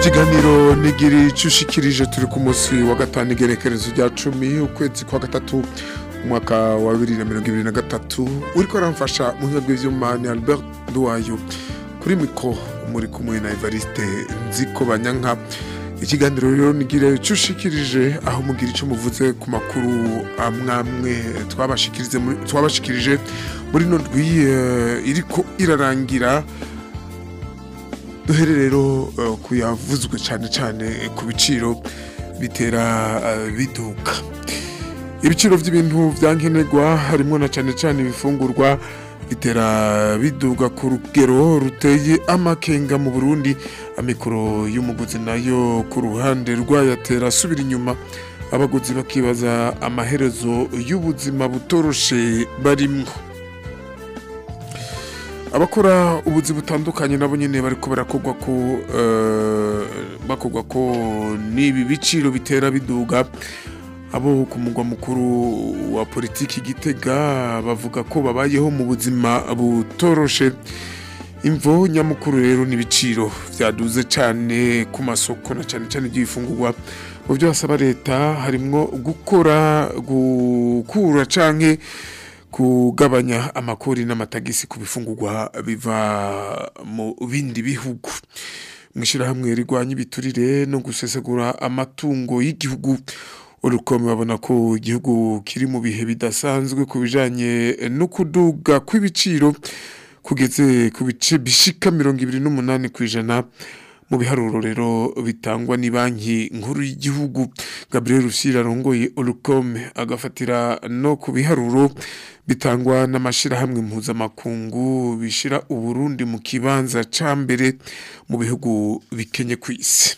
ikiganiro nigiri cushikirije turi ku munsi wa gatanu igerekerezo rya cumi ukwezi kwa gatatu umwaka wa bibiri na mirongo ibiri na gatatu uriko aramfasha mu buhinga bw'ivyuma ni albert duwayo kuri mikro muri kumwe na evariste nziko banyanka ikiganiro rero nigire cushikirije aho mugira ico muvuze ku makuru amwamwe twabashikirije muri twabashikirije muri no ndwi eh, iriko irarangira duhere rero eh, ku yavuzwe cyane cyane ku biciro bitera eh, biduka ibiciro by'ibintu byankenerwa harimo na cyane cyane ibifungurwa bitera biduga ku rugero ruteye amakenga mu Burundi amikoro y'umuguzi nayo ku ruhande rwayo atera asubira inyuma abaguzi bakibaza amaherezo y'ubuzima butoroshe barimwo abakora ubuzi butandukanye nabo nyene bariko barakogwa ko eh, bakogwa ko n'ibi biciro bitera biduga abo ku mugwa mukuru wa politiki gitega bavuga ko babayeho mu buzima butoroshe imvo nyamukuru rero n'ibiciro vyaduze cane ku masoko na cane cane by'ibifungurwa mu byo hasaba leta harimwo gukora gukura canke kugabanya amakori n'amatagisi ku bifungurwa biva mu bindi bihugu mwishirahamwe rigwanya ibiturire no gusesagura amatungo y'igihugu urukome babona ko igihugu kiri mu bihe bidasanzwe ku bijanye no kuduga kw'ibiciro kugeze ku bice bishika mirongo ibiri n'umunani kw'ijana mu biharuro rero bitangwa ni banki nkuru y'igihugu Gabriel Rusira arongoye Olukome agafatira no ku biharuro bitangwa n'amashirahamwe mpuzamakungu bishira Uburundi mu kibanza ca mbere mu bihugu bikenye kw'isi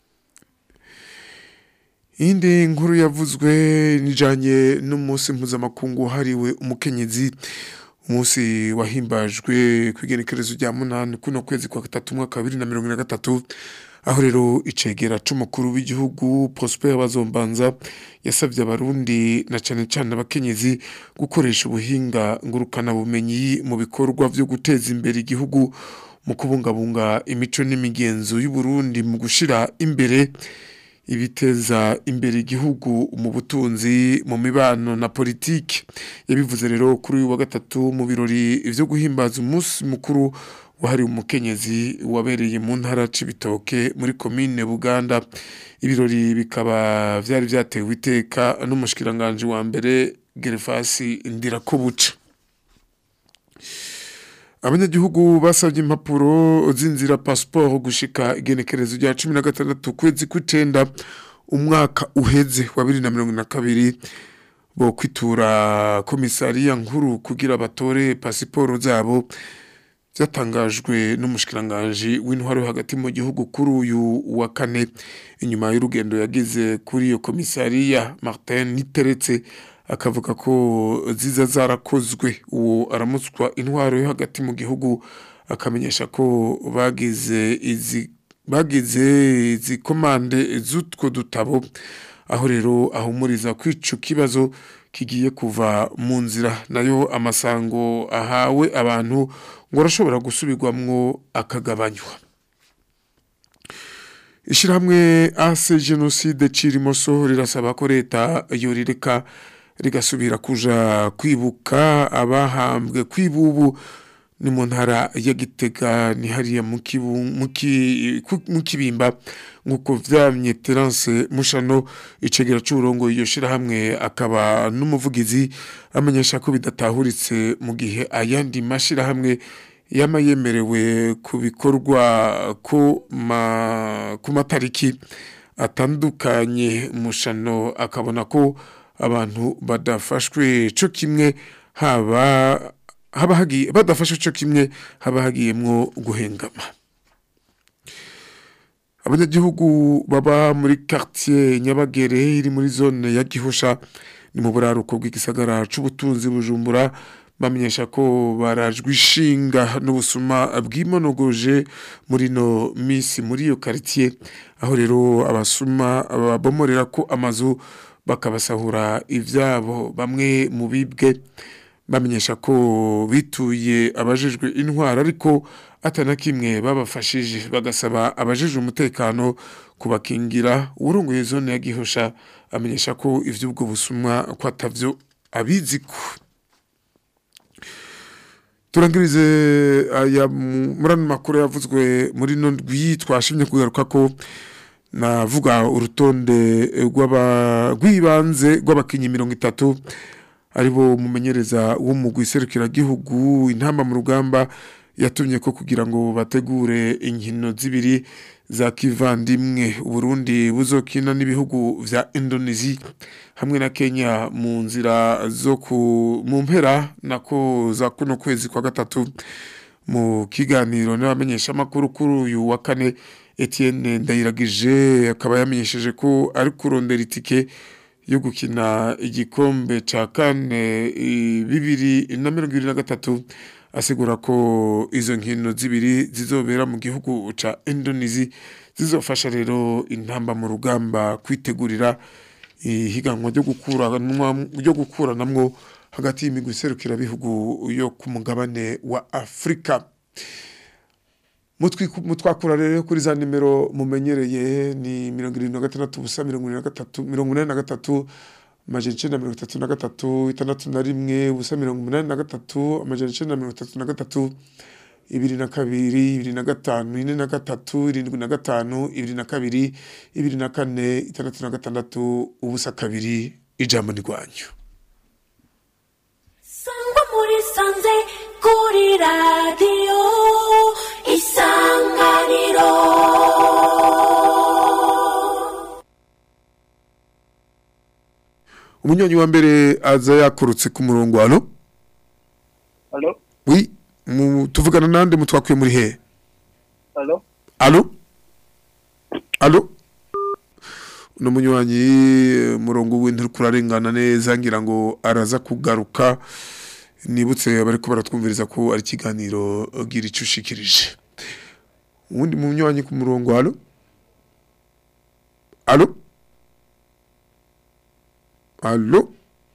Indi nkuru yavuzwe nijanye n'umunsi mpuzamakungu hariwe umukenyezi umunsi wahimbajwe kwigenekerezo rya munani kuno kwezi kwa gatatu mwaka wa bibiri na mirongo ine na gatatu aho rero icegera c'umukuru w'igihugu Prosper Bazombanza yasavye abarundi na cane cane abakenyezi gukoresha ubuhinga ngurukana bumenyi mu bikorwa vyo guteza imbere igihugu mu kubungabunga imico n'imigenzo y'u Burundi mu gushira imbere ibiteza imbere igihugu mu butunzi mu mibano na politiki yabivuze rero kuri uyu wa gatatu mu birori vyo guhimbaza umunsi mukuru wahariwe umukenyezi wabereye mu ntara c'ibitoke muri komine Buganda ibirori bikaba vyari vyatewe iteka n'umushikiranganje wa mbere Gervasi Ndirakobuca abanyagihugu basabye impapuro z'inzira passport gushika igenekerezo rya cumi na gatandatu kwezi kw'icenda umwaka uheze wa bibiri na mirongo na kabiri bo kwitura komisariya nkuru kugira batore pasiporo zabo byatangajwe n'umushikiranganji w'intwaro yo hagati mu gihugu kuri uyu wa kane inyuma y'urugendo yagize kuri iyo komisariya Martin Niteretse akavuga ko ziza zarakozwe uwo aramutswa intwaro yo hagati mu gihugu akamenyesha ko bagize izi bagize izi komande z'utwo dutabo aho rero ahumuriza ko ico kibazo kigiye kuva mu nzira nayo amasango ahawe abantu ngo arashobora gusubirwamwo akagabanywa ishirahamwe ase genocide cirimoso rirasaba ko leta yorireka rigasubira kuja kwibuka abahambwe kwibubu ni mu ntara ya Gitega ni hariya mu kibimba nk'uko vyamye Terence Mushano icegera c'uburongo iyo shirahamwe akaba n'umuvugizi amenyesha ko bidatahuritse mu gihe ayandi mashirahamwe yama yemerewe ku bikorwa ku matariki atandukanye Mushano akabona ko abantu badafashwe co kimwe haba haba hagiye badafashwe co kimwe haba hagiyemwo guhengama abanyagihugu baba muri quartier Nyabagere iri muri zone ya Gihosha ni mu buraruko bw'igisagara c'ubutunzi bujumbura bamenyesha ko barajwe ishinga n'ubusuma bwimonogoje muri no misi muri iyo quartier aho rero abasuma babomorera ko amazu bakabasahura ivyabo bamwe mu bibwe bamenyesha ko bituye abajejwe intwara ariko atana kimwe babafashije bagasaba abajejwe umutekano kubakingira urongoye zone ya Gihosha amenyesha ko ivy'ubwo busumwa ko atavyo abiziko turangirize aya murano makuru yavuzwe muri no ndwi twashimye kugaruka ko navuga urutonde rw'ibanze rw'abakinnyi mirongo itatu aribo mumenyereza w'umugwi serukiragihugu intamba mu rugamba yatumye ko kugira ngo bategure inkino zibiri za kivandimwe uburundi buzokina n'ibihugu vya indonesia hamwe na kenya mu nzira zo ku mu mpera nako za kuno kwezi kwa gatatu mu kiganiro n'abamenyeshamakuru kuri uyu wa kane Etienne Ndayiragije akaba yamenyesheje ko ari kurondera itike yo gukina igikombe ca kane bibiri na mirongo ibiri na gatatu asigura ko izo nkino zibiri zizobera mu gihugu ca Indonesia zizofasha rero intamba mu rugamba kwitegurira ihiganwa ryo gukuranwa ryo gukuranamwo hagati y'imigwi serukira bihugu yo ku mugabane wa Afrika mutwakura rero kuri za nimero mumenyereye ni mirongo irindwi na gatandatu ubusa mirongo irindwi na gatatu mirongo inani na gatatu amajana icenda mirongo itatu na gatatu itandatu na rimwe ubusa mirongo umunani na gatatu amajana icenda mirongo itatu na gatatu ibiri na kabiri ibiri na gatanu ine na gatatu irindwi na gatanu ibiri na kabiri ibiri na kane itandatu na gatandatu ubusa kabiri ijambo ni rwanyu sangwa muri sanze kuri radiyo isanganiro umunyonyi wa mbere aza yakurutse ku murongo hano Alo? wi mu- tuvugana nande mutwakuye muri he Alo? alo alo uno munywanyi eh, murongo w'inturi kurarengana neza ngira ngo araza kugaruka nibutse abariko baratwumviriza ko ari ikiganiro gira icyo ushikirije uwundi munywanyi ku murongo alo alo alo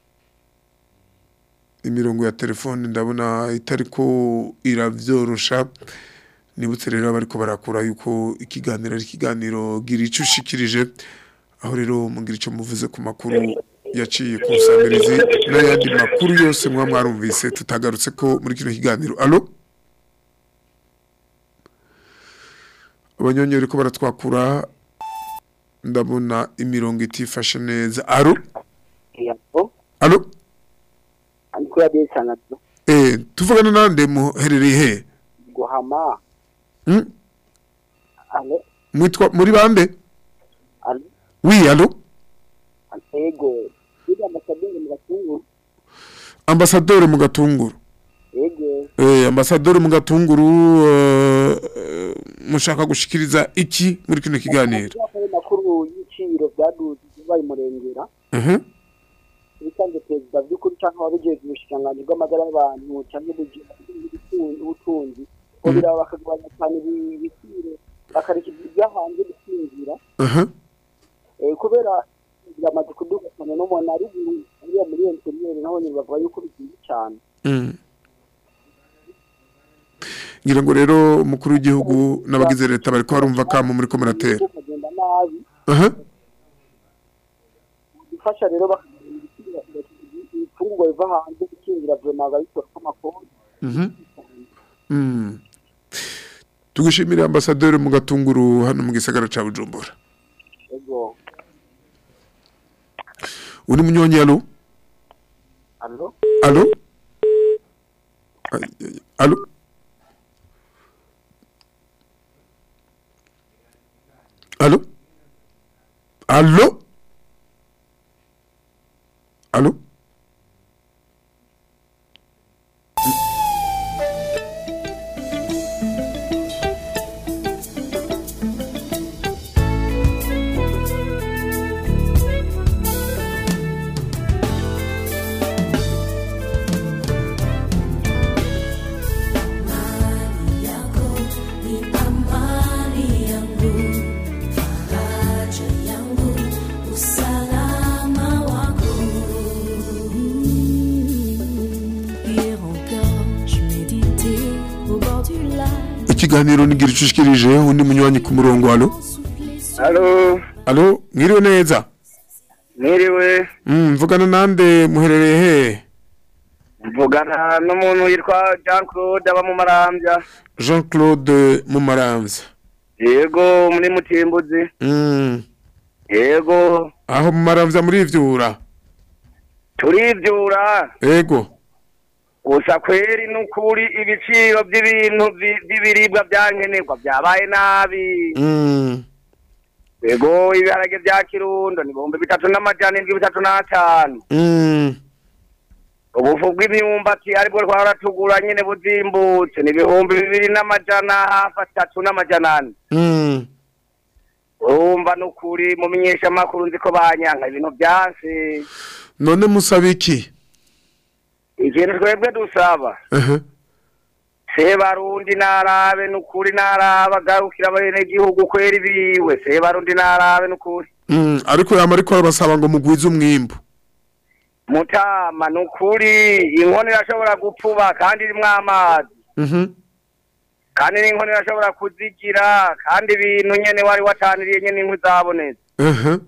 imirongo ya telefone ndabona itariko iravyorosha nibutse rero abariko barakura yuko ikiganiro ari ikiganiro gira icyo ushikirije aho rero mugira icyo muvuze ku makuru yaciye ku nsanganyirizi n'ayandi makuru yose muba mwarumvise tutagarutse ko muri kino kiganiro alo abanyonyi bariko baratwakura ndabona imirongo itifashe neza alo Yego. alo Andiko ya besa na tu. eh tuvugana nande muherereye he Guhama. Hmm? Alo? mwitwa muri bande Alo? wi alo Ego. Ida ambasaderi mu gatungu. ambasaderi mu gatunguru Ego. eh ambasaderi mu gatunguru eh, eh, mushaka gushikiriza iki muri kino kiganiro Ayo makuru y'iciro byaduze bayi murengera. Mhm. Bisanzwe perezida by'ukuri cyangwa wabigeze ubushikiranganji bw'amagara y'abantu cyangwa ubutunzi. Ko biraba bakagabanya cyane ibiciro bakareka ibyo hanze bikinjira. aha Eh, kubera biramaze kuduka cyane n'umuntu ari uriya muri interiyeri naho nyine bavuga yuko bigiye cyane. Mm. ngira ngo rero umukuru w'igihugu n'abagize leta bariko barumva kamo muri ko muratera kagenda nabi aha gufasha rero ibifungurwa biva hanze gukingira vema babikora k'amakoni Mhm. Mm. tugushimire ambasaderi mu gatunguru hano mu gisagara ca bujumbura ego uri munyonyi alo alo alo Ay, ay, alo alo alo alo yako ni amani yangu faraja yangu ikiganiro nigira icushikirije undi munywanyi ku murongo alo Halo, alo mwiriwe neza mwiriwe Mm, mvugana nande muherereye he mvugana n'umuntu yitwa Jean Claude aba mu Marambya Jean Claude Mumaramvya yego muri Mutimbuzi Mm, yego aho Mumaramvya murivyura turivyura ego gusa kweri n'ukuri ibiciro by'ibintu vi- by'ibiribwa byankenerwa byabaye nabi Mm, yego ibiharage bya kirundo ni ibihumbi bitatu n'amajana indwi bitatu n'atanu mm, ubufu bw'imyumbati aribwo twahora tugura nyene buzimbutse ni ibihumbi bibiri n'amajana hafi atatu n'amajana ane mm. urumva n'ukuri mu menyeshamakuru nzi ko banyanka ibintu byanse none musaba iki ikintu twebwe dusaba Ehe. sebarundi narabe n'ukuri naraba agarukira abenegihugu kwera ibiwe sebarundi narabe n'ukuri Mm, ariko yama ariko arabasaba ngo mugwize umwimbu mutama n'ukuri inkono irashobora gupfuba kandi irimwo amazi Mhm. kandi n'inkono irashobora kuzigira kandi ibintu nyene wari wataniriye nyene inkwi zabonetse Ehe.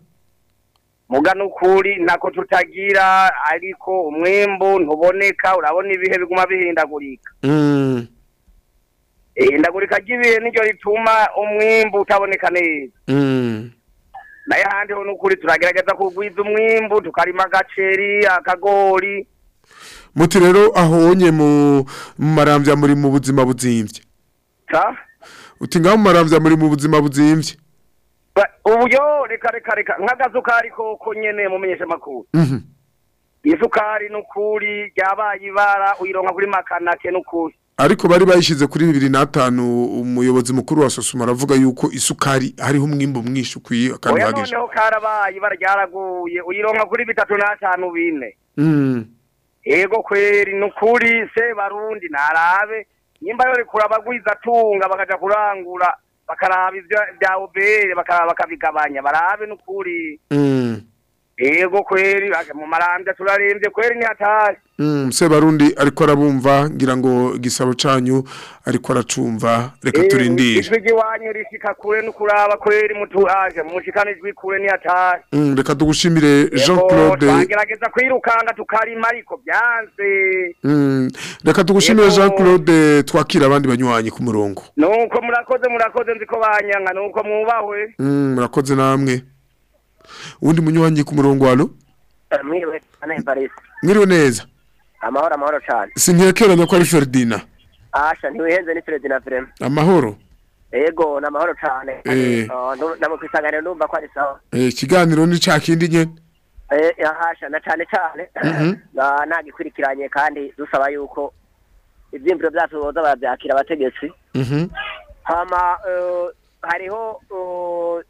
muga n'ukuri ntako tutagira ariko umwimbu ntuboneka urabona ibihe biguma bihindagurika Mm, ihindagurika ry'ibihe niryo rituma umwimbu utaboneka neza mm. naye ahandi ho n'ukuri turagerageza kugwiza umwimbu tukarima agaceri akagori muti rero ahonye mu mu maramvya muri mu buzima buzimvye ta uti ngaho mu maramvya muri mu buzima buzimvye Ba- uburyo reka reka reka nk'agasukari koko nyene mumenyesha amakuru Mhm. isukari n'ukuri ryabaye ibara uyironka kuri makanake n'ukuri ariko bari bayishize kuri bibiri n'atanu umuyobozi mukuru wa sosoma aravuga yuko isukari hariho umwimbu mwinshi ukwiye kandi oya uhagije noneho karabaye ibara ryaraguye uyironka kuri bitatu n'atanu bine Mm, ego kweri nukuri se barundi narabe nyimba yore kurabagwiza tunga bakaja kurangura bakaraba ivyo vya obere bakaraba bakabigabanya barabe nukuri mm, ego kweri ake mu marambya turaremvye kweri ni hatari mm. sebarundi ariko arabumva ngira ngo igisabo canyu ariko aracumva reka turindire ijwi ry'iwanyu rishika kure nukuraba kweri mutuhaje mushikana ijwi kure ni hatari Mm, reka tugushimire Jean Ego, Claude twagerageza kwirukanga tukarima ariko byanze Mm, reka tugushimire Ego. Jean Claude twakira abandi banywanyi ku murongo nuko murakoze murakoze nzi ko banyanka nuko mwubahwe Mm, murakoze namwe uwundi munywanyi ku murongo walo mwiriwe ane Evariste mwiriwe neza amahoro amahoro cyane sinkekeranya ko ari Ferdina asha ntiwihenze ni Fredina Vrema amahoro ego ni amahoro cyane Eh. namukwisanganira ndumva ko ari sawa eh ikiganiro ni ca kindi nyene Eh, ahasha na cyane cyane Mhm. na- nagikurikiranye kandi dusaba yuko ivyimviro vyacu boza baravyakira abategetsi Mhm. hama eh, hariho eh,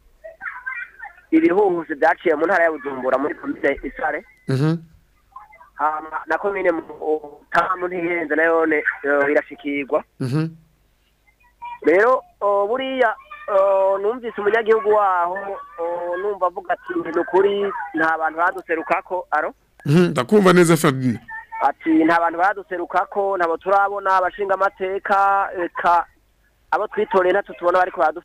ibihuhusi vyaciye mu ntara ya Bujumbura muri komine Isare Mhm. hama na komine mu tamu ntihenze nayone eh, irashikirwa Mhm. rero oh, buriya oh, numvise umunyagihugu waho oh, numva avuga ati ni ukuri nta bantu baduserukako aro Mhm. ndakumva neza Ferdina ati nta bantu baduserukako ntabo turabona abashinga amateka eka abo twitoreye natwe tubona bariko baradu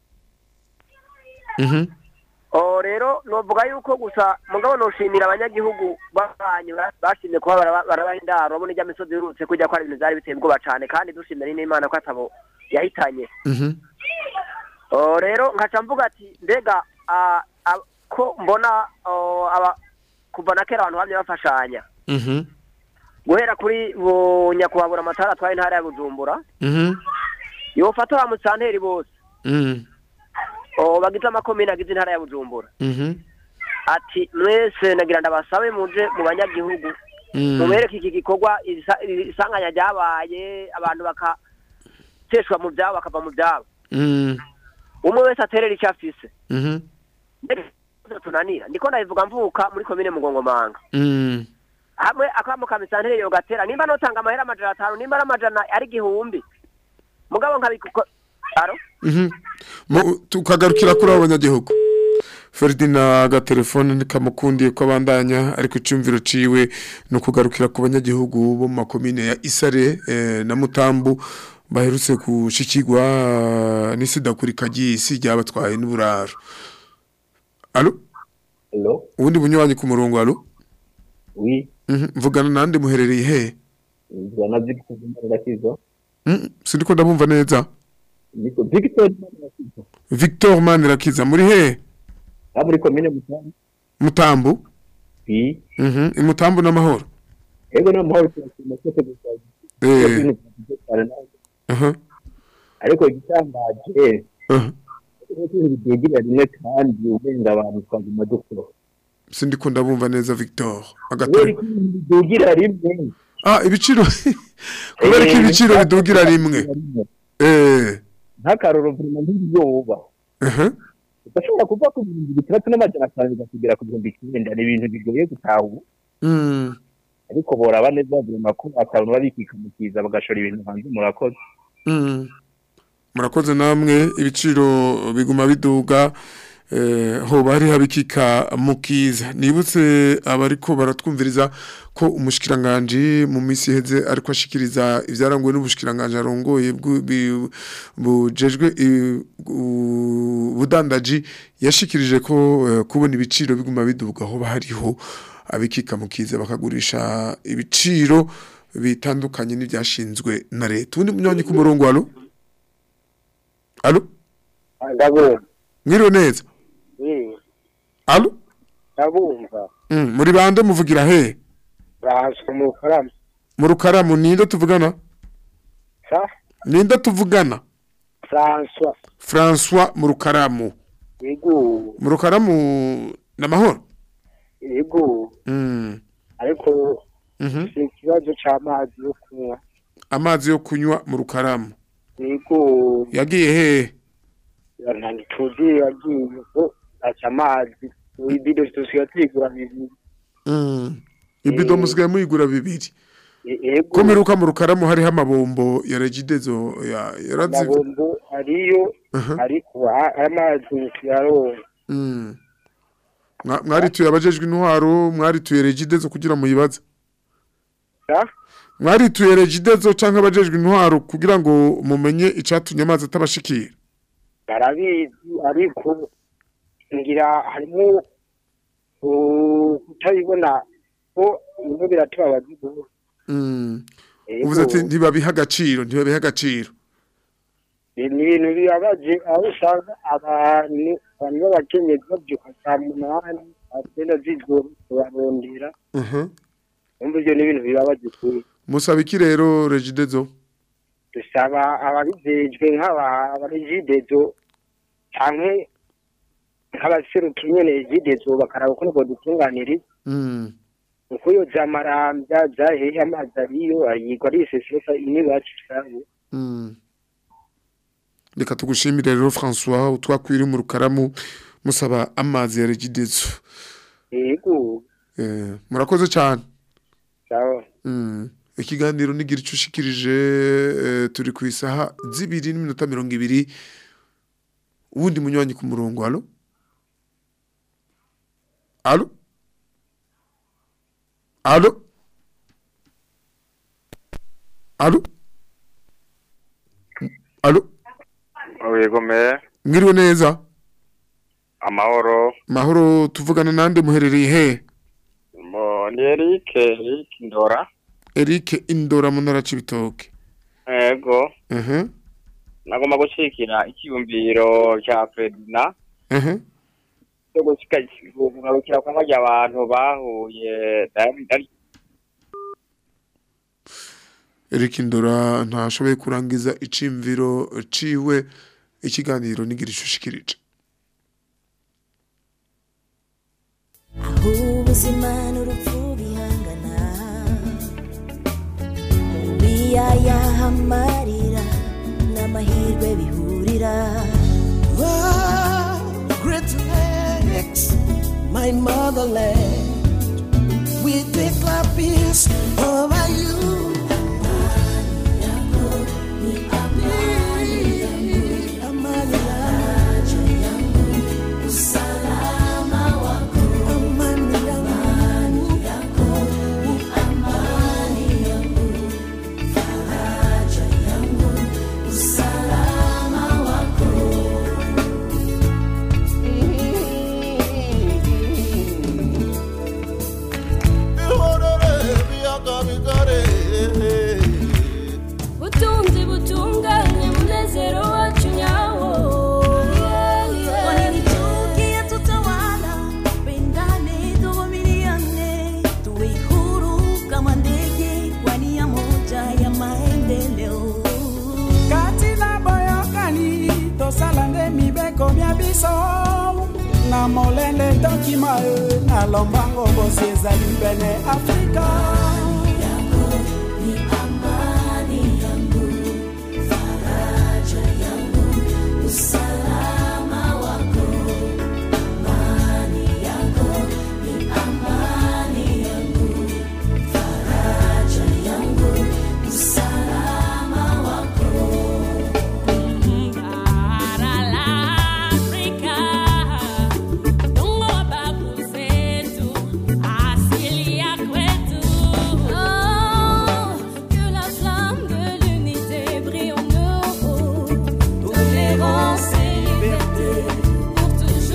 Mhm. Oh, rero novuga yuko gusa mugabo noshimira abanyagihugu babanyu ba- bashimye kuba baraba- barabaha indaro babona ijya misozi irutse kujya ko ari ibintu vyari biteye ubwoba cane kandi dushimira n'imana ko atabo yahitanye Mhm. Oh, rero nkaca mvuga ati mbega ah, ah, ko mbona oh, aba kuva na kera abantu bamye bafashanya Mhm. guhera kuri bo nyakubahura amatara atwaye intara ya bujumbura Mhm. yofata ba musanteri bose Mhm. oh, bagize amakomine agize intara ya bujumbura Mhm. ati mwese nagira ndabasabe muje mu banyagihugu Mhm. mubereke iki gikorwa isa- isanganya ryabaye abantu bakateshwa mu byabo bakava mu byabo Mhm. umwe wese aterera icyo afise Mhm. tunanira ndiko ndabivuga mvuka muri komine mugongomanga Mhm. hamwe akamo ka misanteri yo gatera nimba notanga amahera amajana atanu nimba ari amajana ari igihumbi mugabo nkabikuko aro Mhm. Mu- tukagarukira kuri abo banyagihugu Ferdina agatelefone nikamukundiye ko abandanya ariko icumviro ciwe no kugarukira ku banyagihugu bo mu makomine ya Isare eh, na Mutambu baherutse gushikirwa n'isidakurika ry'isi ryabatwaye n'uburaro alo Hello, ubundi bunywanyi ku murongo alo oui, Mhm, mvugana nande muherereye he nzana Victor Manirakiza. Mhm, sindiko ndabumva neza Niko Victor Manirakiza. Victor Manirakiza muri he Aba muri komine Mutanga. mutambu Oui, Mhm, imutambu n'amahoro ego na mahoro cyane cyose gusa. eh aha Ariko igitangaje aha bigira rimwe kandi ubenga abantu twaguma dukora. sindiko ndabumva neza Victor Kubera agatari ko bidugira rimwe. ah ibiciro kubera ko ibiciro bidugira rimwe eh Nk'akaroro vuma nk'ibiyoba. aha Udashobora kuva ku bihumbi bitandatu n'amajana atanu bikakugera ku bihumbi icyenda ni ibintu bigoye gutahura. mm ariko boraba neza baguma ko akantu babikikamukiza bagashora ibintu hanze murakoze. Mm. murakoze namwe ibiciro biguma biduga eh, hoba hari habikika mukiza nibutse abariko baratwumviriza ko umushikiranganje mu misi heze ariko ashikiriza ivyaranguwe n'ubushikiranganje arongoye bwu- bi- bujejwe i- u- budandaji yashikirije ko eh, kubona ibiciro biguma biduga hoba hariho abikika mukiza bakagurisha ibiciro bitandukanye n'ibyashinzwe na leta ubundi munywanyi ku murongo alo alo ndabumva mwiriwe neza alo ndabumva mm, muri bande muvugira he bahaswe mu karamu mu rukaramu ninde tuvugana sa ninde tuvugana François François mu rukaramu yego mu rukaramu n'amahoro yego mm. ariko mhm si ikibazo c'amazi yo kunywa amazi yo kunywa mu rukaramu yego yagiye he ntituzi yagiye ko aca amazi ibido tusigaye tuyigura bibiri mm. ibido musigaye muyigura bibiri E- yego ko mperuka mu rukaramu hariho amabombo ya regidezo ya yarazi amabombo ariyo Aha. ariko a- amazi tuyaronka mm. Mwa- mwarituye abajejwe intwaro mwarituye regidezo kugira muyibaze sa mwarituye regidezo canke abajejwe intwaro kugira ngo mumenye icatumye amazi atabashikira barabizi ariko ngira harimo uh, kutabibona ko ibintu biratubabaza rwose. mm. Yego, uvuze ati ntibabiha agaciro ntibabiha agaciro ni ibintu bibabaje aho usanga abantu abantu b'abakenyezi babyuka saa munani saa cyenda z'ijoro barondera Mhm. umva ibyo ni ibintu bibabaje kuri musaba iki rero regidezo dusaba ababijejwe nk'abaregidezo canke nk'abaseruka nyene regidezo bakaraba ukuntu bodutunganiriza mm. uko iyo zamarambya zahehe amazi ariyo ayigwa ari isesesa inibacu sabe Mm. reka tugushimire rero François utwakwiri mu rukaramu musaba amazi ya regidezo yego eh, murakoze cyane sawa Mm. ikiganiro nigira icyo ushikirije eh, turi ku isaha zibiri n'iminota mirongo ibiri ubundi munywanyi ku murongo alo alo alo alo alo yego me mwiriwe neza amahoro mahoro tuvugana nande muherereye he mo ni Eric Eric Ndora Eric Indora mu ntara Cibitoke yego ehe nagomba gushikira ikiyumviro cya Fredina ehe cyo gushikira kwa majya abantu bahuye dari Eric Ndora ntashoboye kurangiza icimviro ciwe ikiganiro nigira ishushikirije aho ubuzima n'urupfu bihangana mu biyaya amarira n'amahirwe bihurira Oh, great lakes, my motherland. We declare peace over you. Amani yangu, amani yangu, biso na molende ndokima e na lombango bosi ezali pene afrika Para la África, dongo babu zetu, asilia kwetu. Oh, que la flamme de l'unité brille en nous, tolérance et liberté pour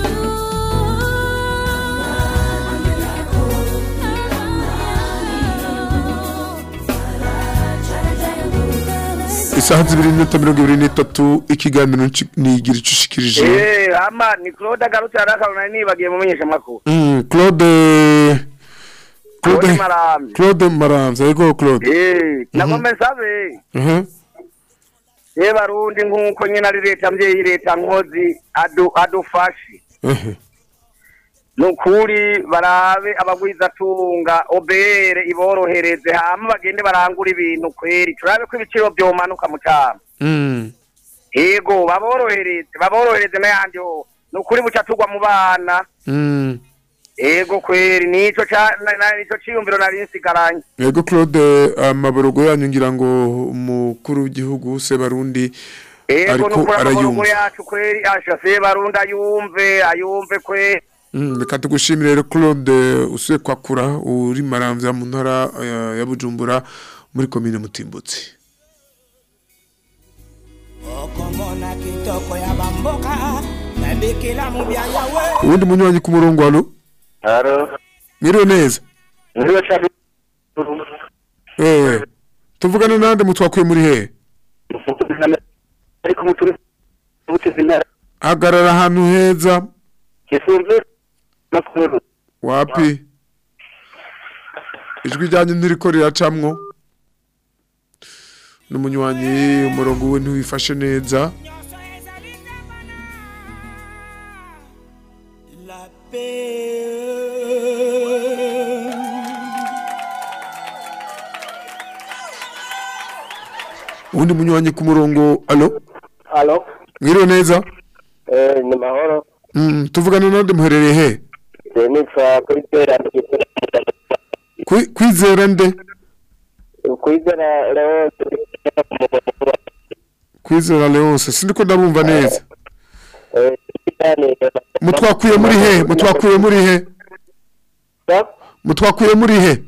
toujours. isaha zibiri n'iminota mirongo ibiri n'itatu ikiganiro nci- nigira icyo ushikirije Eh, ama ni Claude agarutse arakarona nibagiye mu menyeshamakuru. Mm, claude Claude claude Maramvya. claude maramvya yego claude Eh, nagombe nsabe. Mhm. Eh barundi nkuko nyine ari leta mvyeyi leta nkozi adu adufashe. Mhm. nukuri barabe abagwizatunga obere iborohereze hama bagende barangura ibintu kweri turabe ko ibiciro vyomanuka mu cama Mm. yego baborohereze baborohereze n'ayandi ho nukuri buca tugwa mu bana Mm. yego kweri nico ca na- na- nico ciyumviro nari nsigaranye yego claude amaborogo yanyu ngira ngo umukuru w'igihugu sebarundi yego ariko nukuri amaboko arayumva yacu kweri asha se barundi ayumve ayumve kweri Mm, reka tugushimire rero claude usuye kwakura uri maramvya mu ntara ya- ya bujumbura muri komine mutimbutsi okomona kitoko ya bamboka nabikila mubya yawe uwundi munywanyi ku murongo hano Haro, mwiriwe neza ndiwe chabi. eh tuvugane nande mutwakuye muri he Ariko muturi mutezi ntara hagarara ahantu heza kisumbe makuru. wapi ijwi ryanyu ntiriko riracamwo n'umunywanyi umurongo we ntiwifashe neza uwundi munywanyi ku murongo alo Halo, mwiriwe neza eh ni mahoro. mm, tuvugane nande muherereye he Je nitwa Kwizera Kwi- kwizera nde Kwizera leo kwizera leonse sindiko ndabumva neza eh cyane. mutwakuye muri he mutwakuye muri he mutwakuye muri he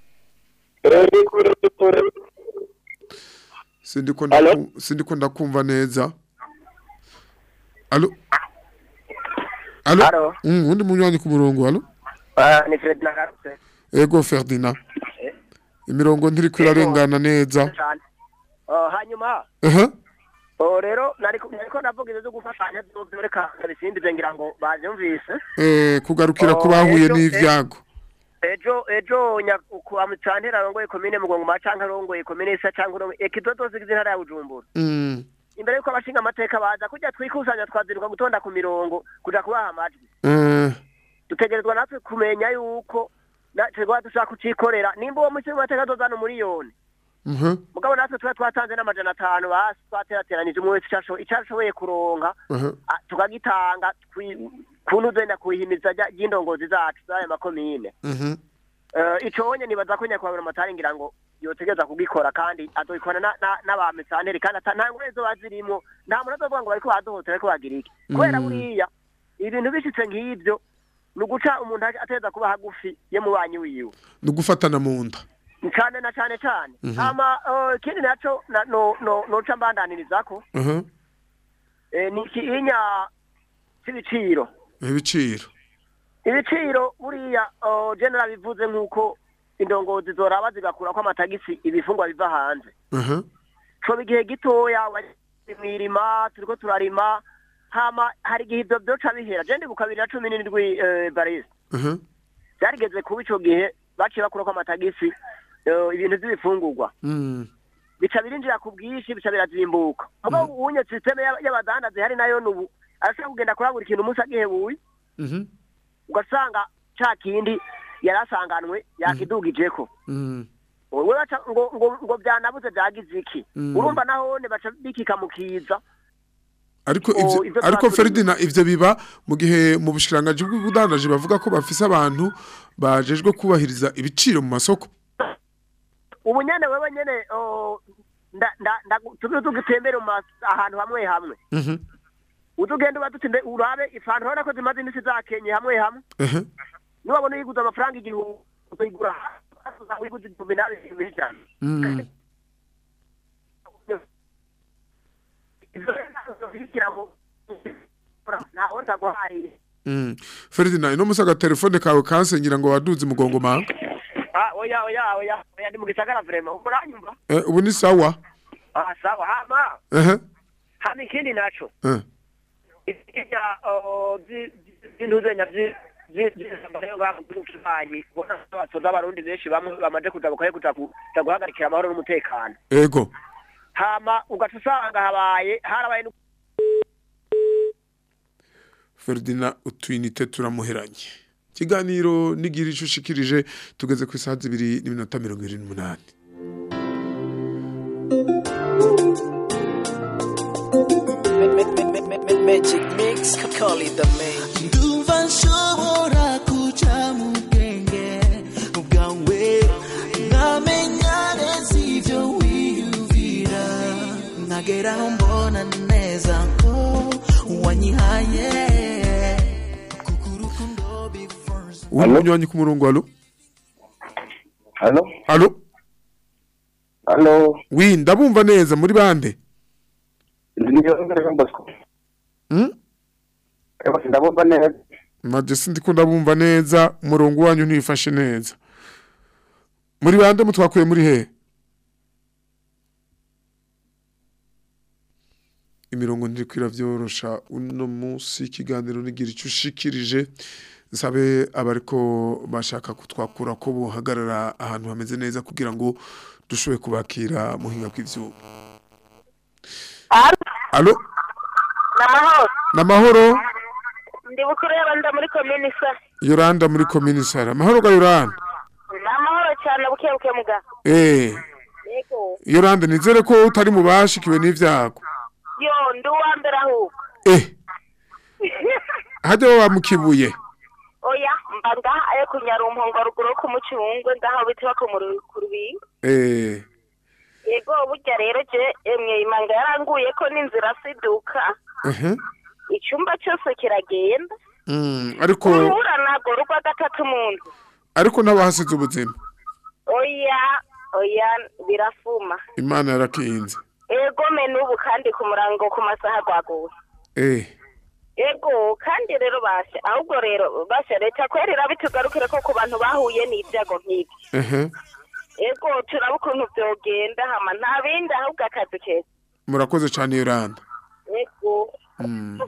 sindiko ndaku- sindiko ndakumva neza alo alo Alo. mm, undi munywanyi ku murongo alo Ah, ni Fred nagarutse ego Ferdinand imirongo ntiriko irarengana neza cyane Oh, hanyuma aha oh, rero nariko nariko navuga ibyo byo gufashanya byose reka bisindize ngira ngo bavyumvise eh kugarukira ku Oh, bahuye ejo- n'ivyago ejo ejo kwa mutantera arongoye komine mugongoma canke arongoye komine isa canke arongoye ekidodo zigize intara ya bujumbura mm imbere yuko abashinga amateka baza kujya twikusanya twaziruka gutonda ku mirongo kuja kubaha amajwi eh dutegerezwa natwe kumenya yuko na- twebwe dushaka kucikorera nimba uwo mushinga amateka azozana umuriyoni mhm mugabo natwe tuba twatanze n'amajana atanu basi twaterateranije umwe wese ico asho- ico ashoboye kuronka aha ah, tukagitanga twi- kuntu uzenda kuhimiriza rya- ry'indongozi zacu z'aya makomine mhm Eh, ico wonye nibaza ko nyakubahwa amatari ngira ngo yotegereza kugikora kandi azoikora na- na- n'abamisanteri kandi ata nta ngore zoba zirimwo nta muntu azovuga ngo bariko badohotera ariko bagira iki kubera Mm. buriya ibintu bishitse nk'ivyo ni uguca umuntu ateza kuba hagufi y'umubanyi wiwe ni ugufatana mu nda cane na cane cane Mhm. hama eh, ikindi naco na- no- no- noca mbandaniririzako aha eh, ni ikiinya c'ibiciro ibiciro ibiciro buriya oh, general bivuze nk'uko indongozi zoraba zigakurako amatagisi ibifungwa biva hanze aha coba igihe gitoya wari mwirima turiko turarima hama hari igihe ivyo vyoca bihera je ndibuka bibiri na cumi n'indwi eh, barisi aha vyarigeze kuba ico gihe baciye bakurako amatagisi eh, ibintu vy'ibifungurwa mm bica birinjira ku bwinshi bica birazimbuka mugabo unye systeme y'aba- y'abadandaza ihari nayo nubu arashobora kugenda kurangura ikintu umunsi agihebuye Mhm. ugasanga ca kindi yari asanganwe yakidugijeko Mm. wowe baca ngo ngo ngo byanabuze byagize iki Mm. urumva nahone baca bikika mu kiza ariko Oh, ivyo- ivyo ariko twavuze. Ferdinand ivyo biba mu gihe mu bushikiranganji bw'ubudandaji bavuga ko bafise abantu bajejwe kubahiriza ibiciro mu masoko ubu nyene wewe nyene oh, nda nda nda tuzi tugitembere mu mas- ahantu hamwe hamwe Mhm. uzugenda uba dutimbe urabe ifantu urabona ko zimaze imisi zakenye hamwe hamwe Ehe. niwabona uyiguze amafaranga igihumbi uyigura uyiguze igihumbi nawe ibihumbi ijana Mm. ivyo rero ntabwo bishikira mu ntaho ntaguhaye Mm. Ferdinand ino musaga telefone kawe kansenyira ngo waduze mugongo ma ah oya oya oya oya ndi mu gisagara vraiment uranyumva eh, ubu ni sawa ah sawa hama ehe hama ikindi naco eh. ibya by'intuzenya by'intuzenya bw'ubucuranyi ubona abatoza abarundi benshi bamwe bamaze kuza bakaye kuza ku- kuza guhagarikira amahoro n'umutekano ego hama ugaca usanga habaye harabaye nu- Ferdinand utwinite turamuheranye ikiganiro nigira ico ushikirije tugeze ku isaha zibiri n'iminota mirongo irindwi n'umunani Magic mix, call it the magic. ndumva nshobora kuja mu bwenge bwawe nkamenya neza ibyo wiyumvira nkageraho mbona neza ko wanyihaye kuko urukundo bifuza uri munywanyi ku murongo alo Halo? alo Halo? wi ndabumva neza muri bande Ndiyo Jean Bosco. Mm? Ewa ndabumva neza. maje sindiko ndabumva neza umurongo wanyu ntifashe neza muri bande mutwakuye muri he imirongo ndiriko iravyorosha uno munsi ikiganiro nigira ico ushikirije nsabe abariko bashaka kutwakura ko bohagarara ahantu hameze neza kugira ngo dushoboye kubakira muhinga bw'ivyuma alo namahoro namahoro ndi bukuru y'abanda muri komini sa yoranda muri komini sara amahoro ga yoranda namahoro cyane buke buke muga eh yego yoranda nizere ko utari mu bashikiwe n'ivyago yo ndi uwa mbere ahubwo eh hajya wa mukibuye oya mba ngaha ayo kunyarumpongo ruguru ku mucungwe ngaho bita ku rubingo eh yego burya rero je emwe imanga yaranguye ko n'inzira siduka ehe icyumba cyose kiragenda mm ariko urubura ntabwo rugwa gatatu mu nzu ariko n'abahasize ubuzima oya oya birafuma imana yarakinze ego me n'ubu kandi ku murango ku masaha rwaguye eh ego kandi rero basha ahubwo rero basha leta kweri irabitugarukire ko ku bantu bahuye n'ibyago nk'ibi ehe ego turaba ukuntu byogenda hama nta bindi ahubwo akazi keza murakoze cyane yoranda ego mm.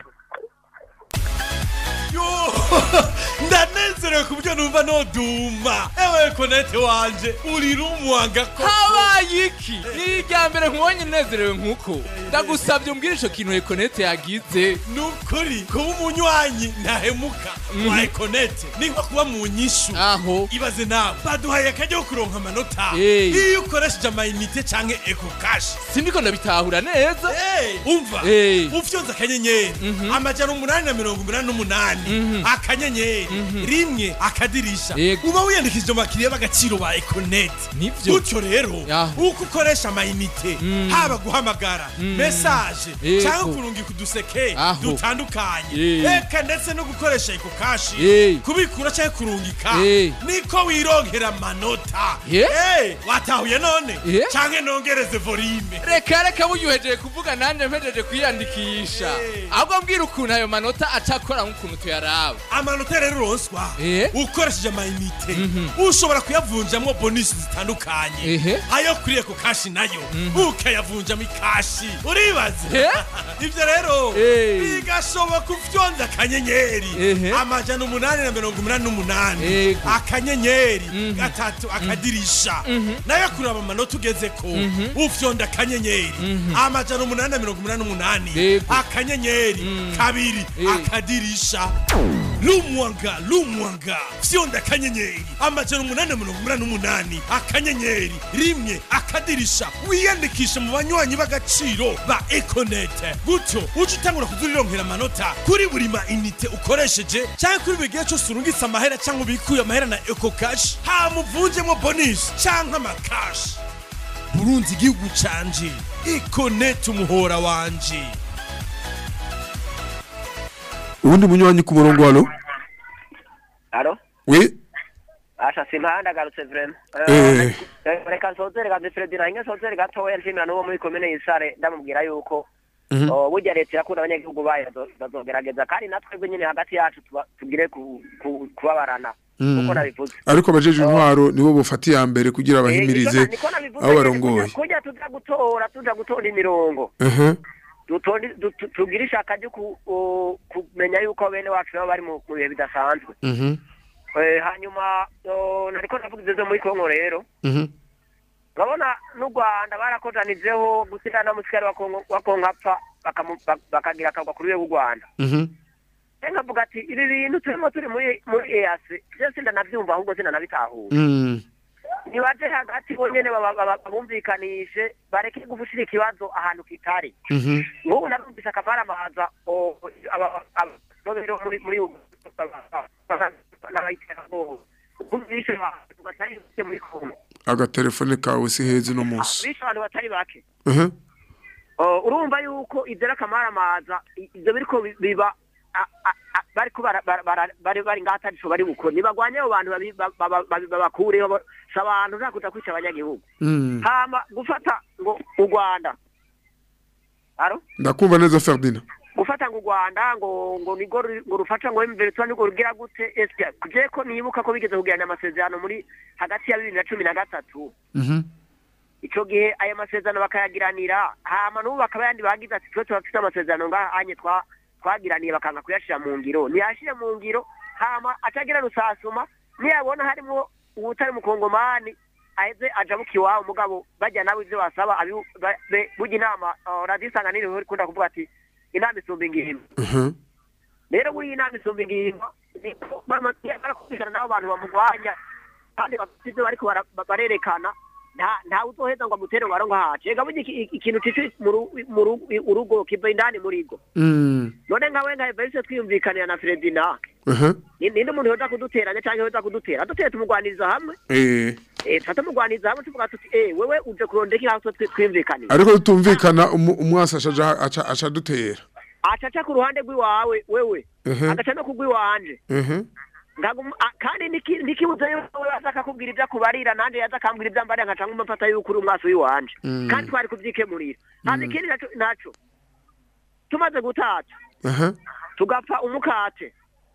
yo ndanezerewe ku buryo numva noduma ewe konete wanje uri rumwanga ko habaye iki ni irya mbere nkubonye nezerewe nk'uko ndagusabye umbwire ico kintu ekonete yagize ni ukuri kuba umunywanyi ntahemuka wa ekonete ni nko kuba mu nyishu aho ibaze nawe baduhaye akajya ko kuronka amanota Hey. iyo ukoresheje amayinite canke eko kashi sindiko ndabitahura neza umva Hey. ufyonze akanyenyeri amajana umunani na mirongo umunani n'umunani akanyenyeri rimwe akadirisha Yego. uba wiyandikishije mu bakiriya b'agaciro ba ekonete Nivyo. gutyo rero uko ukoresha amayinite haba guhamagara mesaje Yego. cyangwa kurungika uduseke Aho. dutandukanye Eh. eka ndetse no gukoresha eko kashi Eh. kubikura cyangwa kurungika Eh. niko wirongera amanota Yeah. Eh, watahuye none Yeah. canke nongereze volume reka reka buryuhejeje kuvuga nanjye mpejeje kwiyandikisha ahubwo mbwira ukuntu ayo manota acakora nk'ukuntu tuya tuyaraba amanota rero uronswa ukoresheje amayinite ushobora kuyavunjamwo bonisi zitandukanye ayo kuriye ku kashi nayo ukayavunjamo ikashi uribaze ivyo rero bigashoboka ufyonze akanyenyeri amajana umunani na mirongo umunani n'umunani akanyenyeri gatatu akadirisha nayo kuraba amanota ugezeko ufyonda akanyenyeri amajana umunani na mirongo umunani n'umunani akanyenyeri kabiri akadirisha lumwanga lumwanga fyonda akanyenyeri amajana umunani na mirongo umunani n'umunani akanyenyeri rimwe akadirisha wiyandikishe mu banywanyi b'agaciro ba ekonete gutyo uje utangura kuzurironkera amanota kuri buri ma inite ukoresheje cyangwa kuri buri gihe cyose urungitse amahera cyangwa ubikuye amahera na eko kashi hamuvunjemo bonisi cyangwa amakashi burunzi igihugu canje ekonete umuhora wanje ubundi munywanyi ku murongo halo Alo? we Asha simpanda garutse vrema. Eh. Eh, Reka nsozere gaze Fredina inge nsozere gatoya nshimira n'uwo muri komine y'Isare ndamubwira yuko Mhm. oh, burya leta irakunda abanyagihugu bayo bazo- bazogerageza kandi natwebwe nyine hagati yacu tuba- tugire ku- ku- kubabarana Mm. uko nabivuze ariko abajeje intwaro nibo bofata iya mbere kugira bahimirize Eh, niko nabivuze abo nyene, barongoye kurya- kurya tuza gutora tuza gutora imirongo Aha. dutonde du- tu- tugire ishaka ryo ku- o- kumenya yuko bene wacu nabo bari mu mu bihe bidasanzwe Mhm. Eh, hanyuma oh, nariko ndavuga ivyo muri kongo rero Mhm. urabona n'u rwanda barakozanijeho gushyira na musikari wa Kongo- wa kongo apfa bakamu- bak- bakagira akagwa kuri we w'u rwanda Mhm. rero nkavuga ati ibi bintu turimo turi muri muri easi byo sindanabyumva ahubwo sindanabitahura Mm. nibaje hagati bonyene baba- baba- babumvikanishe bareke gufushira ikibazo ahantu kitari Mhm. nk'ubu narumvise akamaramaza ababero muri muri n'abayiterabwoba bishe abantu batari bake muri kongo agatelefone kawe si heza uno munsi bishe abantu batari bake Aha. Oh, urumva yuko ibyo ari akamaramaza i- ibyo biriko bi- biba a- a- a- bariko bara- bara- bara- bari bari ngaho atarico bari bukore nibagwanye abo bantu babi- ba- ba- ba- babakureho bo- si abantu nta kuja kwica abanyagihugu Mm. hama gufata ngo u rwanda aro ndakumva neza ferdina gufata ngo u rwanda ngo ngo nigo ru- ngo rufasha ngo emveretura nigo rugira gute ese je ko nibuka ko bigeze kugirana amasezerano muri hagati ya bibiri na cumi na gatatu Mhm. ico gihe ayo masezerano bakayagiranira hama n'ubu bakaba yandi bagize ati twe turafite amasezerano ngaha anye twa twagiraniye bakanga kuyashira mu ngiro ntiyashire mu ngiro hama atagira rusasuma niyabona harimo uwutari mukongomani aheze ajabuka iwabo mugabo bajya nabo ivyo basaba abi- ba- be- burya inama uh, radiyo isanganiro ikunda kuvuga ati inama isumba ingimba Mhm. rero buriya inama isumba ingimba niko bama- barakumvikana n'abo bantu bamurwanya kandi bafite ivyo bariko bara- ba- barerekana nta nta uzoheza ngo amutere ngo aronka hace ega burya iki- ikintu cici mu ru- mu ru- urugo kiva indani muri go Mm. none nkawe nka evariste twiyumvikanira na fredina Aha. ni- ninde umuntu yoza kuduteranya canke yoza kudutera duteye tumugwaniriza hamwe Eh. eh tuba tumugwaniriza hamwe tuvuga tuti eh wewe uje kurondera iki haso twiyumvikanira ariko tutumvikana umu- umwasi aca aca aca dutera acaca ku ruhande rw'iwawe wewe Mhm. agaca no kugw'iwanje Mhm. Ngagum- a- kandi niki- nikibuze yuko we aza akakubwira ibyo akubarira nanje yaza akambwira ibyo ambarira nkaca nguma mfata yuko uri umwasi w'iwanje Mm. kandi twari kuvyikemurira hama Mm. ikindi naco naco tumaze gutata Aha. tugapfa umukate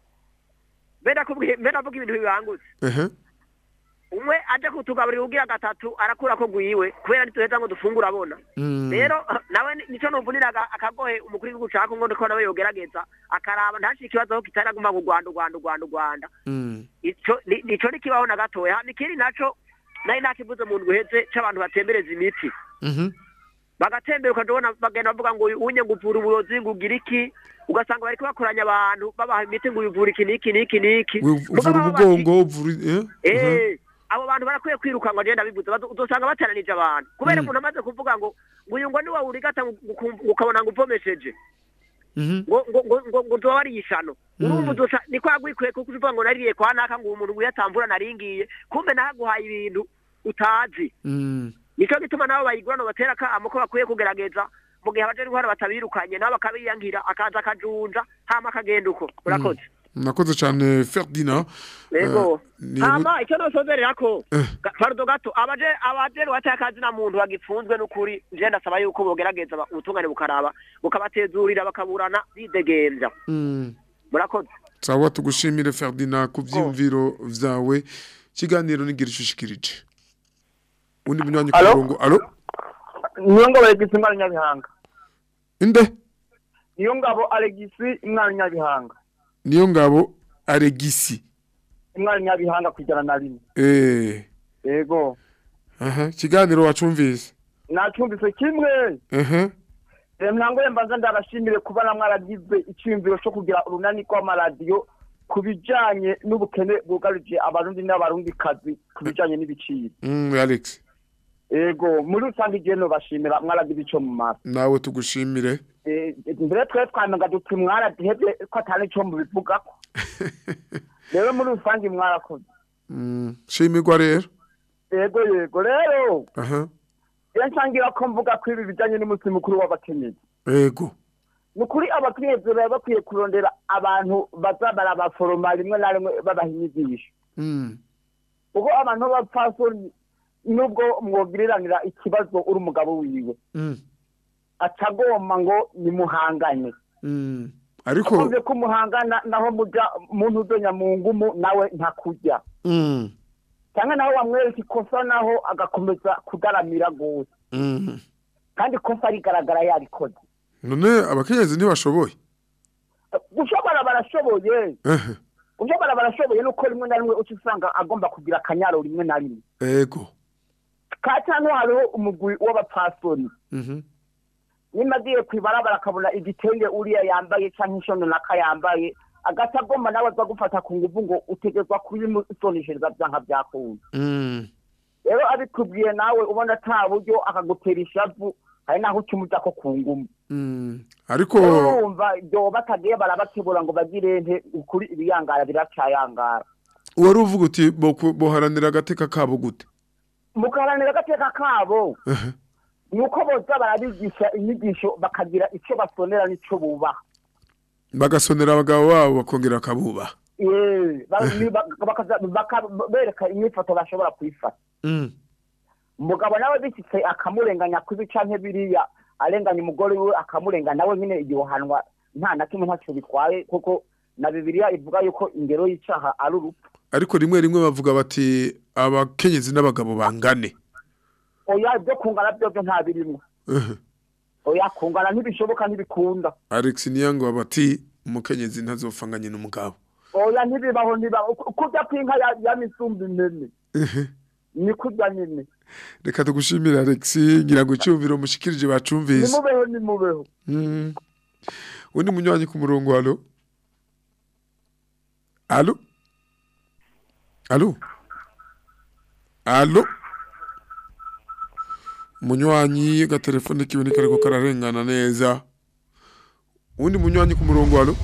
mbe nakubwiye mbe navuga ibintu bibangutse Aha. umwe aje kutugaburira ugira gatatu arakura ko gwiwe kubera ntituheza ngo dufungure abona Mm. rero nawe ni- nico numvuniraga akagohe umukuru w'igihugu ca kongo ndiko nawe yogerageza akaraba ntashire ikibazo aho kitaraguma ngo u rwanda u rwanda u rwanda u rwanda Mm. ico ni- nico nikibaho na gatoya hama ikindi naco nari nakivuze mu ndwi iheze c'abantu batembereza imiti Mhm. bagatembera ukajabona bagenda bavuga ngo unye ngo uvura uburozi ngo ugira iki ugasanga bariko bakoranya abantu babaha imiti ngo uyivura iki n'iki n'iki n'iki We- uvura Mugabo abo bati- umugongo uvura eh? Aha. Eh, abo bantu barakwiye kwirukanwa agenda bivuze bazo- uzosanga bateranije abantu kubera Mm. umuntu amaze kuvuga ngo ngo uyu ngo ni wawe urigata ngo ukumva- ukabona ngo uvomesheje Mhm. ngo ngo ngo ngo ngo nzoba ari ishano Mm. urumva uzoca niko yagwikwiye kuko uvuga ngo nariye kwa naka ngo uwo muntu wiyatamvura naringiye kumbe nahaguhaye ibintu utazi Mm. nico gituma nabo bayigurana batera akamo ko bakwiye kugerageza mu gihe abaje intwara batabirukanye nabo bakabiyangira akaza akajunja hama akagenda uko urakoze nakoze cyane ferdina Yego. Eh, ni- hama icyo nosozerera ko Eh. ga- parudo gato abaje abaje wateye akazi na muntu bagifunzwe n'ukuri je ndasaba yuko bogerageza ba- ubutungane bukaraba bukabatezurira bakaburana bidegemvya Mm. murakoze sawa tugushimire Ferdinand ku vyumviro vyawe kiganiro nigira ishushikirije undi munywanyi ku Alo? murongo alo niyo ngabo alegisi umwana nyabihanga inde niyo ngabo alegisi umwana nyabihanga niyo ngabo aregisi umwana nyabihanga kujana na rimwe eh yego aha kiganiro wacumvise nacumbise kimwe aha mwango mbanza ndabashimire kuba na mwaragize icyumviro cyo kugira urunani rw'amaradiyo ku bijanye n'ubukene bwugarije abarundi n'abarundikazi ku bijanye n'ibiciro mm Alex yego muri rusange igihe nobashimira mwaragize ico mu maso nawe tugushimire Eh, mbere twe twamenga duti mwaradihevye ko atari ico mubivugako rero muri rusange mwarakoze mm shimirwa rero yego yego rero aha iyo nsangira ko mvuga ko ibi bijanye n'umunsi mukuru w'abakenyezi ego ni ukuri abakenyezi baba bakwiye kurondera abantu baza barabaforoma rimwe na rimwe babaha inyigisho mm kuko abantu b'abapfasoni nubwo mwogiriranira ikibazo uri umugabo wiwe mm atagomba ngo nimuhangane mm ariko akunze ko umuhangana naho muja muntu udonya mu ngumu nawe ntakujya mm cyangwa naho wamwereka ikosa naho agakomeza kudaramira gose mm kandi ikosa rigaragara yarikoze none abakenyezi ntibashoboye gushobora barashoboye ehe gushobora barashoboye nuko rimwe na rimwe uca usanga agomba kugira akanyaro rimwe na rimwe ego ka cyane hariho umugwi w'abapfasoni mhm nimba agiye ku ibarabara akabona igitenge uriya yambaye cyangwa inshono naka yambaye agata agomba nawe aza gufata ku nguvu ngo utegezwa kubimusoneshereza byanka byakunda mm rero abikubwiye nawe ubona ata buryo akagutera ishavu hari naho uca umuja ko ku ngumu mm ariko rero urumva ibyo batagiye barabakebura ngo bagire nte ukuri ibiyangara biracayangara wari uvuga uti boku- boharanira agateka kabo gute mugaharanira agateka kabo ehe ni uko boza barabigisha inyigisho bakagira icyo basonera n'icyo bubaha bagasonera abagabo babo bakongera akabubaha Eh, ba- ni- ba- bakaza- baka- bereka imyifato bashobora kuyifata mm umugabo nawe bishyitse akamurenganya kubi canke biriya arenganya umugore we akamurenganya nawe nyine igihanwa nta na kimwe ntacyo bitwaye kuko na bibiliya ivuga yuko ingero y'icaha ari urupfu ariko rimwe rimwe bavuga bati abakenyezi n'abagabo bangane oya ibyo kungana byo byo nta birimwo ehe oya kungana ntibishoboka ntibikunda Alex Niyango bati umukenyezi ntazofanganye n'umugabo oya ntibibaho ntibaho kurya kw'inka ya- ya misumbi nene ehe ni kurya nyine reka tugushimire Alex ngira ngo icyumviro mushikirije bacumvise nimubeho nimubeho Mm. undi munywanyi ku murongo alo alo alo alo munywanyi agatelefone kiwe ntikariko kararengana neza undi munywanyi ku murongo alo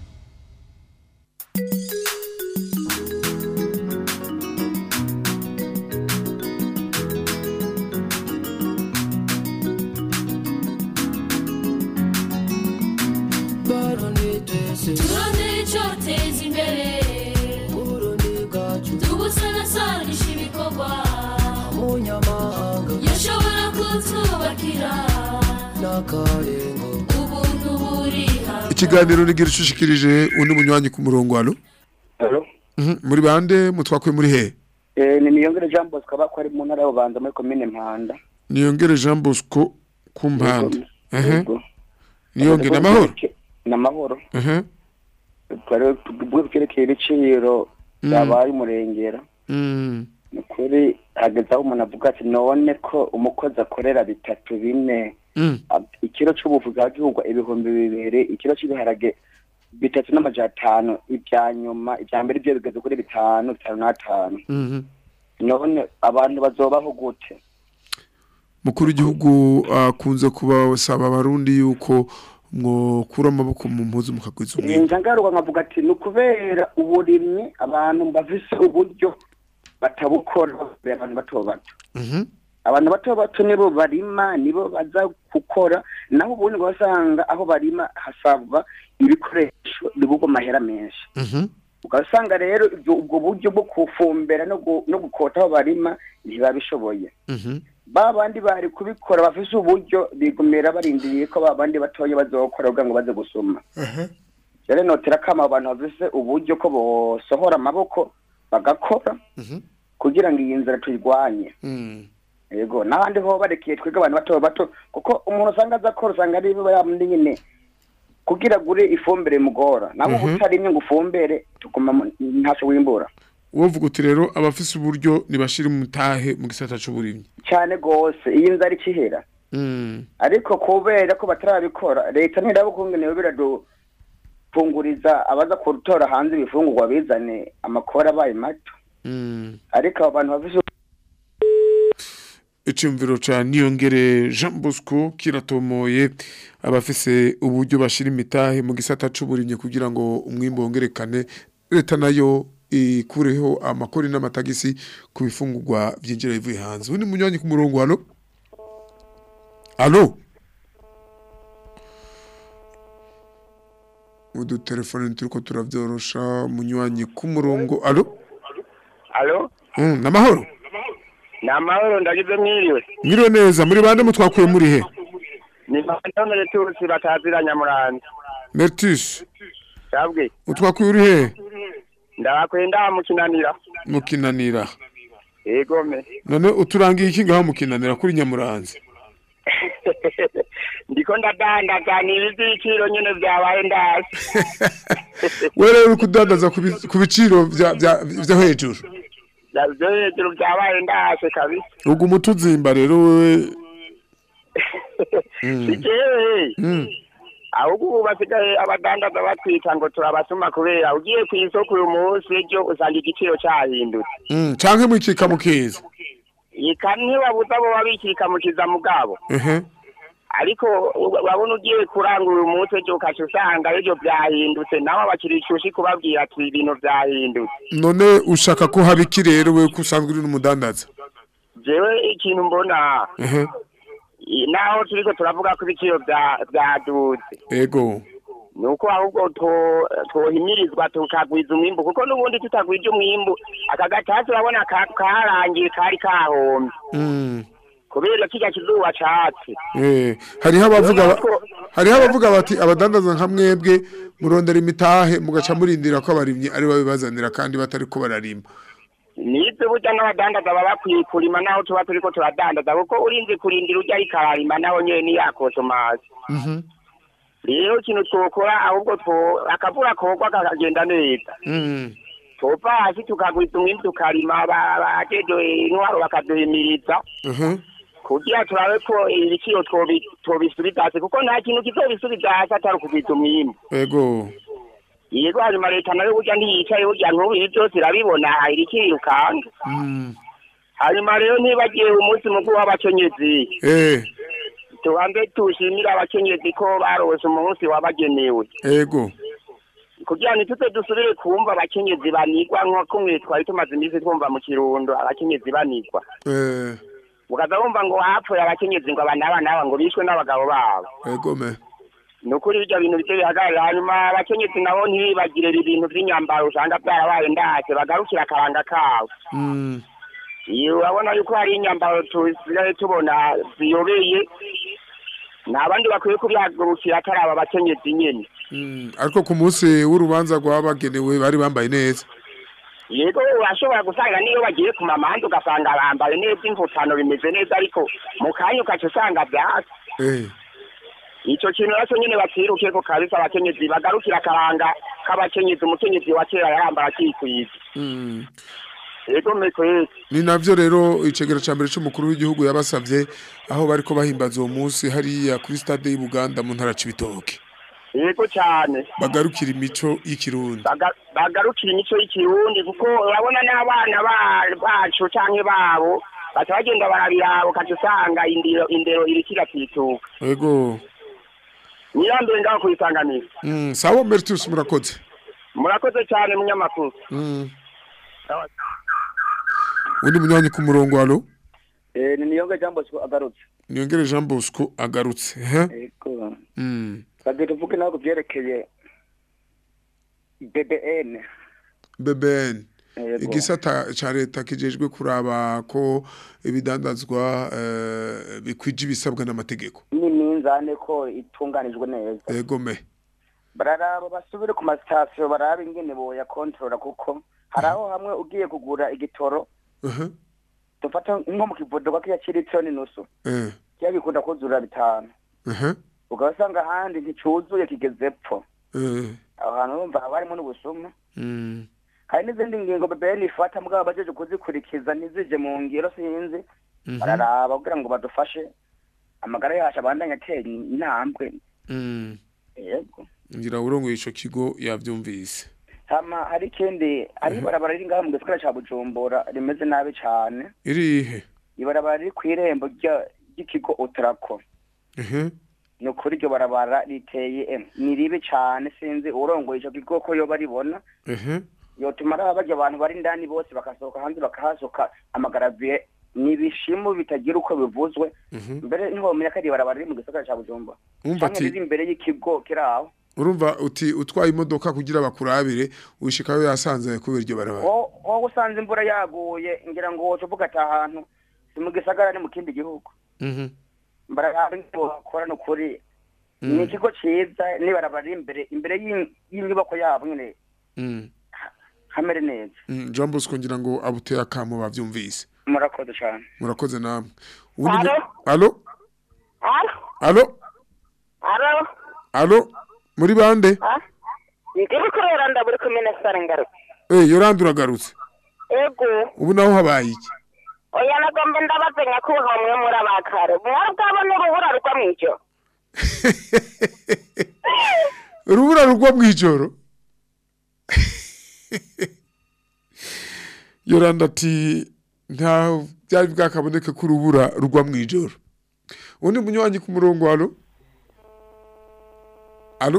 turondere icyoteza imbere tubusanasanisha ibikorwa yashobora kutwubakira ubuntu buriha ikiganiro nigira ishushikirije undi munywanyi ku murongo alo Alo? Mhm, muri bande mutwakwe muri he Eh, ni niyongere Jean Bosco aba ko ari mu ntara y'Ububanza muri komine Mpanda. niyongere Jean Bosco ku mpanda ehe Yego. niyongere amahoro Ni amahoro. ehe Twari tuvuge byerekeye ibiciro Mm. byabaye umurengera. Mm. Ni ukuri hageze aho umuntu avuga ati none ko umukozi akorera bitatu bine Mm. ab- ikiro c'ubuvuzi hagihugwa ibihumbi bibiri ikiro c'ibiharage bitatu n'amajana atanu ibya nyuma ibya mbere ibyo bigeze kuri bitanu bitanu n'atanu Mhm. none abantu bazobaho gute mukuru w'igihugu akunze kubasaba abarundi yuko mwokura amaboko mu mpuzu mukagwiza umwenda ninja ngaruka nkavuga ati ni ukubera uburimyi abantu bafise uburyo batabukora kubera abantu bato bato Mhm. abantu bato bato nibo barima nibo baza gukora naho ubundi ugasanga aho barima hasabwa ibikoresho bigurwa amahera menshi Mhm. ugasanga rero ibyo- ubwo buryo bwo kufumbera no gu- no gukota aho barima ntibabishoboye Mhm. ba bandi bari kubikora bafise uburyo bigumira barindiriye ko ba bandi batoya bazokora kugira ngo baze gusoma rero notera kama abantu bafise uburyo ko bosohora amaboko bagakora kugira ngo iyi nzira tuyirwanye yego n'abandi ho barekeye twebwe abantu bato bato kuko umuntu usanga aza akora usanga ari biba yamundi nyine kugira agure ifumbire mugora nabo Mhm. utarimye ngo ufumbere tuguma mu- ntacyo wimbura wovuga uti rero abafise uburyo nibashira umutahe mu gisata c'uburimyi cyane gose iyi nzara ikihera Mm. ariko kubera ko batarabikora leta ntiraba ukungene yo biradufunguriza abaza kutora hanze ibifungurwa bizane amakora abaye mato Mm. ariko abo bantu bafise iciyumviro ca niyongere jean bosco kiratomoye abafise uburyo bashira imitahe mu gisata c'uburimyi kugira ngo umwimbu wongerekane leta nayo ikureho amakori n'amatagisi ku bifungurwa vyinjira bivuye hanze undi munywanyi ku murongo halo halo udutelefone turiko turavyorosha munywanyi ku murongo halo Alo, mm, namahoro ni amahoro ndagize mwiriwe. mwiriwe neza muri bande mutwakuye muri he Ni Mandone Turusi batazira Nyamuranza. Mertus Sabwe, utwakuye uri he ndabakwenda mukinanira. mukinanira Yego me. none uturangiye iki ngaho mukinanira kuri nyamuranze Ndiko ndadandaza ni ibiciro nyene vyabaye ndasi. we rero uri kudandaza ku bi- ku biciro vya- vya- vyo hejuru Navyo hejuru vyabaye ndasi kabisa. uguma utuzimba rero wewe Mm. Sikewe. Mm. ahubwo ubu basigaye abadandaza batwita ngo turabasuma kubera ugiye ku isoko uyu munsi ejo usanga igiciro cyahindutse Mm, canke mwikika mukiza ika ntibabuza abo babikika mukiza mugabo ehe ariko u- urabona ugiye kurangura uyu munsi ejo ukaca usanga ejo byahindutse nawe abakiriya ishushi kubabwira ati ibintu byahindutse none ushaka ko haba iki rero we ko usanzwe uri n'umudandaza jewe ikintu mbona ehe i- naho turiko turavuga ko ibiciro bya- byaduze ego ni uko ahubwo to- twohimirizwa tukagwiza umwimbu kuko n'ubundi tutagwije umwimbu aka gatasi urabona ka- karangiye kari kahombye Mm. kubera kirya kizuba catse Eh, hariho abavuga ba- hariho abavuga bati abadandaza nka mwebwe murondera imitahe mugaca murindira ko abarimyi ari babibazanira kandi batari ko bararima nibyo burya n'abadandaza baba bakwiye kurima naho tuba turiko turadandaza kuko urinze kurindira urya ariko ararima naho nyene niyakosomazi Mhm. rero ikintu twokora ahubwo two- akavura kogwa kakagenda neza Mm. tova hasi tukagwiza umwimbu tukarima ba- bajeje intwaro bakaduhimiriza Mhm. kugira turabe ko ibiciro twobi- twobisubiza hasi kuko nta kintu kizobisubiza hasi atari ukugwiza umwimbu ego yego hanyuma leta nayo burya ntiyicaye burya nk'ubu ibi byose irabibona irikirukanga Mm. hanyuma rero ntibagiye umunsi mukuru w'abakenyezi eh tubanze tushimire abakenyezi ko barose umunsi wabagenewe ego kugira ngo ntituze dusubire kumva abakenyezi banigwa nko kumwe twari tumaze iminsi twumva mu kirundo abakenyezi banigwa eh ukaza wumva ngo hapfuye abakenyezi ngo aba n'aba n'aba ngo bishwe n'abagabo babo ego me ni ukuri ibyo bintu bice bihagarara hanyuma abakenyezi nabo ntibibagire ibintu by'inyambaro usanga byarabaye ndase bagarukira akaranga kabo Mm. iyo urabona yuko hari inyambaro tusigaye tubona ziyobeye nta bandi bakwiye kubyagurukira atari aba bakenyezi nyene Mm. ariko ku munsi w'urubanza rwabagenewe bari bambaye neza yego urashobora gusanga niyo bagiye ku mamahanga ugasanga bambaye neza imvutano bimeze neza ariko mu kanya ukaca usanga byasi eh ico kintu nacyo nyene batiruke ko kabisa abakenyezi bagarukira akaranga k'abakenyezi umukenyezi wa kera yarambara akikwiza Mm. yego mekwezi ni navyo rero icegera ca mbere c'umukuru w'igihugu yabasavye aho bariko bahimbaza uwo munsi hariya kuri stade y'i Buganda mu ntara c'ibitoke yego cyane bagarukira imico y'ikirundi Baga- bagarukira imico y'ikirundi kuko urabona n'abana ba- bacu canke babo baca bagenda barabiraba ukaca usanga indero indero iriko iratituka ego nirambere ngaho kuyisanganira Mm, sawa Mertus murakoze murakoze cyane munyamakuru Mm. undi munywanyi ku murongo halo Eh, ni niyonga jambo siko agarutse niyongere Jean Bosco agarutse he ego Mm. twabwiye tuvuge nawe ku byerekeye BBN BBN Yego. igisata ca leta kijejwe kuraba ko ibidandazwa eh, bikwije ibisabwa n'amategeko n'iminzane ko itunganijwe neza ego me bararaba basubire ku masitasiyo barabe ingene boya kontorora kuko hari aho hamwe ugiye kugura igitoro aha dufata nko mu kivodoka kiya c'iritiro n'inusu eh kiya gikunda kuzura bitanu aha ugasanga ahandi nticuzuye kigeze epfo eh aho hantu urumva haba harimo n'ubusuma mm hari n'izindi ngingo BBN ifata mugabo bajeje kuzikurikiza ntizije mu ngiro sinzi Mhm. bararaba kugira ngo badufashe amagara yacu abandanye atera intambwe mm yego ngira urongoye ico kigo yavyumvise hama hari ikindi hari ibarabara riri ngaha mu gisagara ca bujumbura rimeze nabi cane irihe ibarabara riri kw'irembo rya- ry'ikigo utrako ehe ni ukuri iryo barabara riteye em, ni ribi cane sinzi urongoye ico kigo ko yoba ribona ehe yotuma araba barya abantu bari indani bose bakasohoka hanze bakahasoka amagaraviye ni ibishimu bitagira uko bivuzwe Mhm. mbere ntiwomenya ko ari ibarabara riri mu gisagara ca bujumbura Urumva canke ati- riri imbere y'ikigo kiri aho urumva uti utwaye imodoka kugira bakurabire ushikayo yasanze kubera iryo barabara Wo- wowe usanze imvura yaguye ngira ngo woca uvuga ati ahantu si mu gisagara ni mu kindi gihugu mhm barahari ngo bakora ni ukuri Mm. ni ikigo ciza n'ibarabara riri imbere imbere y'in- y'inyubako yabo nyene mm hamere neza Mm, Jean Bosco ngira ngo abuteye akamo bavyumvise murakoze cane murakoze namwe Ubundi Alo? mu- alo Alo? alo Alo? alo muri bande Ah? Ndiri kurera ndaburi kumene sare ngaruka. eh yoranda uragarutse Ego. ubu naho habaye iki Oya nagombe ndabaze nyakubaha mwe muri abakare. Mwari bwabona urubura rugwa mw'ijoro. urubura rugwa mw'ijoro yoranda ati nta byari bwakaboneke ko urubura rugwa mw'ijoro undi munywanyi ku murongo alo alo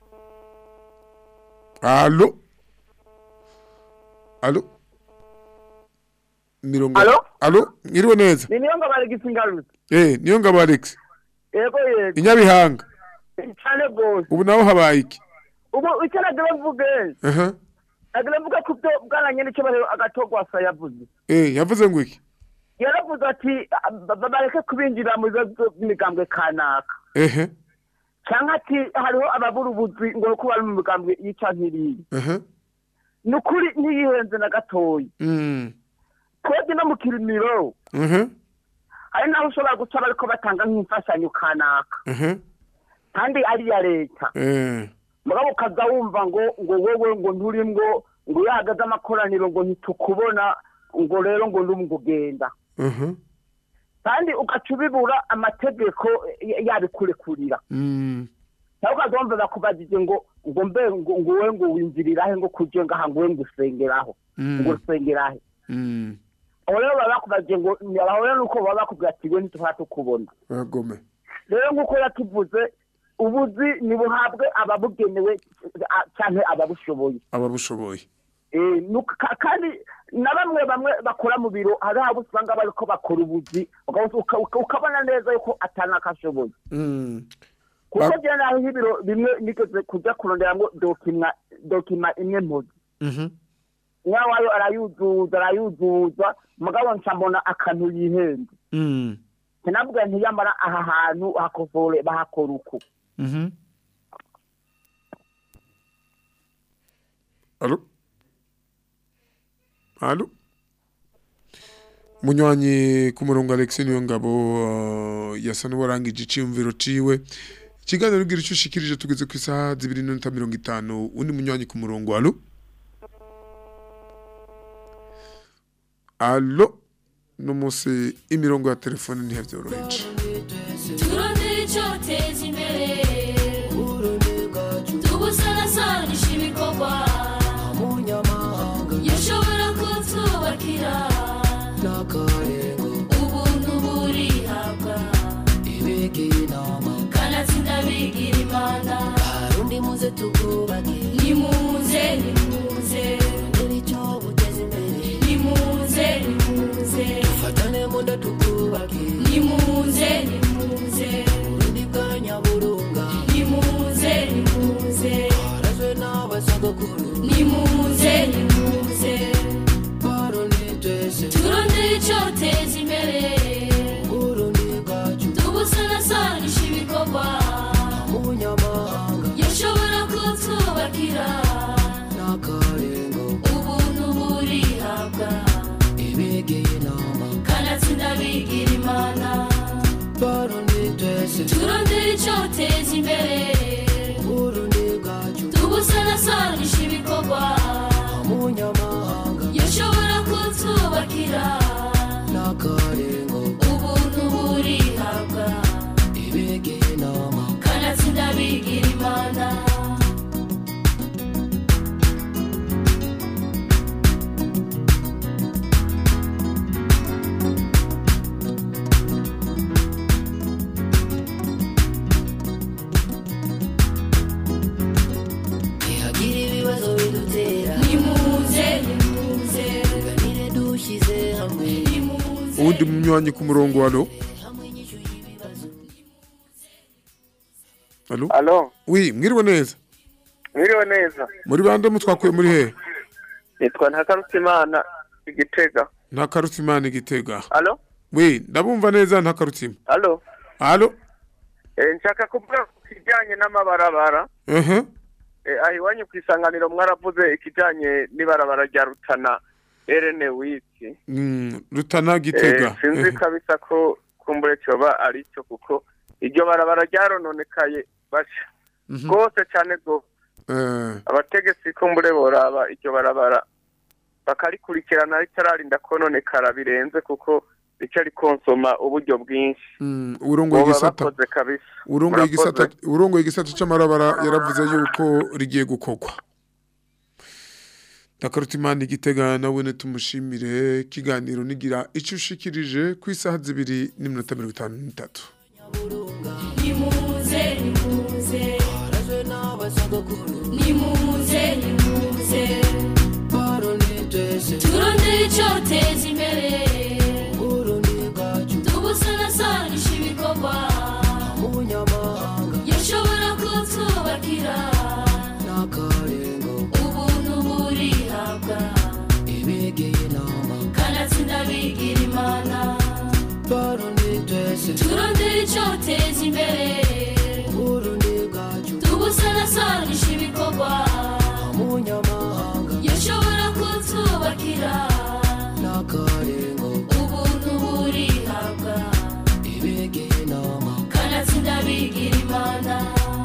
alo alo mirongo Alo? alo mwiriwe neza ni niyo ngo baregise ingarutse eh niyo ngabo Alex yego yego inyabihanga cyane rwose ubu naho habaye iki ubu icyo nagira mvuge aha nagira mvuge ku byo bwananye n'icyo bahera agatogwasa yavuze eh yavuze ngo iki yaravuze ati "Ah, ba- ba- bareke kubinjira mu bibazo by'imigambwe kanaka ehe cyangwa ati hariho ababura ubuzi ngo kuba bari mu migambwe yica nk'iriya aha ni ukuri ntiyihenze na gatoya mm twebwe no mu kirimiro aha hari n'aho ushobora guca bariko batanga nk'imfashanyo kanaka aha kandi ari iya leta eh mugabo ukaza wumva ngo ngo wowe ngo nturi ngo ngo iyo hahagaze amakoraniro ngo ntitukubona ngo rero ngo ndumva ngo ugenda aha kandi ugaca ubibura amategeko y- yabikurekurira mm cyangwa ukaza wumva bakubajije ngo ngo mbe ngo ngo wowe ngo winjirirahe ngo kuje ngaha ngo wowe ngo usengeraho Mm. ngo usengerahe mm aho rero baba bakubajije ngo aho rero nuko baba bakubwira ati we ntituba tukubona bagome rero nk'uko yatuvuze ubuzi nibuhabwe ababugenewe a- canke ababushoboye ababushoboye Eh, nuka- ka- kandi na bamwe bamwe bakora mu biro hari abo usanga bariko bakora ubuzi uka- uka- uka- ukabona neza yuko atanakashoboye mm kuko Ba- jewe naho nk'ibiro bimwe nigeze kuja kuronderamwo dokima dokima imwe mpuzi mhm nyawayo arayuzuza arayuzuza mugabo nca mbona akantu yihenze mm sinavuga ntiyambara aha hantu hakosore bahakora uku mhm alo alo munywanyi ku murongo Alex niyo ngabo uh, yasa n'uwarangije iciyumviro ciwe ikiganiro ugira icyo ushikirije tugeze ku isaha zibiri n'inota mirongo itanu undi munywanyi ku murongo alo alo n'umunsi imirongo ya telefone ntiyabyoroheje turondere icyoteza imbere tubusanasanisha ibikorwa yashobora kutwubakira ubuntu burihabwa kanatsinda bigira imana Arundi muze tukubake nimuze nimuze icyo buteza imbere nimuze nimuze dufatane munda tukubake nimuze nimuze urundi bwa nyaburunga nimuze nimuze harazwe n'abasogokuru nimuze nimuze barundi twese turondere icyoteza imbere urundi bwacu tubusanasanisha ibikorwa umunyamahanga yashobora kuba icoteza imbere tubusanasanisha ibikorwa yashobora kutubakira ubuntu burihabwa kanatsinda bigira imana ntihagira ibibazo bidutera nimuze nimuze tuganire dushyize hamwe uwundi munywanyi ku murongo hano halo Alo, wi mwiriwe neza mwiriwe neza. muri bande mutwakuye muri he Nitwa Ntakarutimana Igitega. nta karutimana igitega Alo? wi ndabumva neza nta karutima Alo? halo Eh, nshaka kuvuga ku kijyanye n'amabarabara. ehe Eh, aho iwanyu ku isanganiro mwaravuze ikijyanye n'ibarabara rya Rutana Erene Wiki. Mm, rutana gitega Eh, sinzi Ehe. kabisa ko kumbure cyoba ari cyo kuko iryo barabara ryarononekaye basha. Mhm. Rwose cyane rwose. Eh, abategetsi kumbure boraba iryo barabara bakarikurikirana ritararinda kononekara birenze kuko rica rikonsoma uburyo bwinshi mm, urongoye boba igisata bakoze kabisa urongoye igisata Murakoze. urongoye igisata c'amarabara yaravuze yuko rigiye gukorwa Nakarutimana igitega nawe ne tumushimire kiganiro nigira ico ushikirije ku isaha zibiri n'iminota mirongo itanu n'itatu nimuze nimuze harazwe n'abasogokuru nimuze nimuze barundi twese turondere icoteza imbere burundi bwacu tubusanasanisha ibikorwa umunyamahanga yashobora kutubakira n'akarengo ubuntu burihabwa ibegeye inama kanatsinda bigira imana barundi twese turondere icoteza imbere burundi bwacu tubusanasanisha ibikorwa umunyamahanga yashobora kutubakira n'akarengo ubuntu burihabwa ibegeye inama kanatsinda bigira imana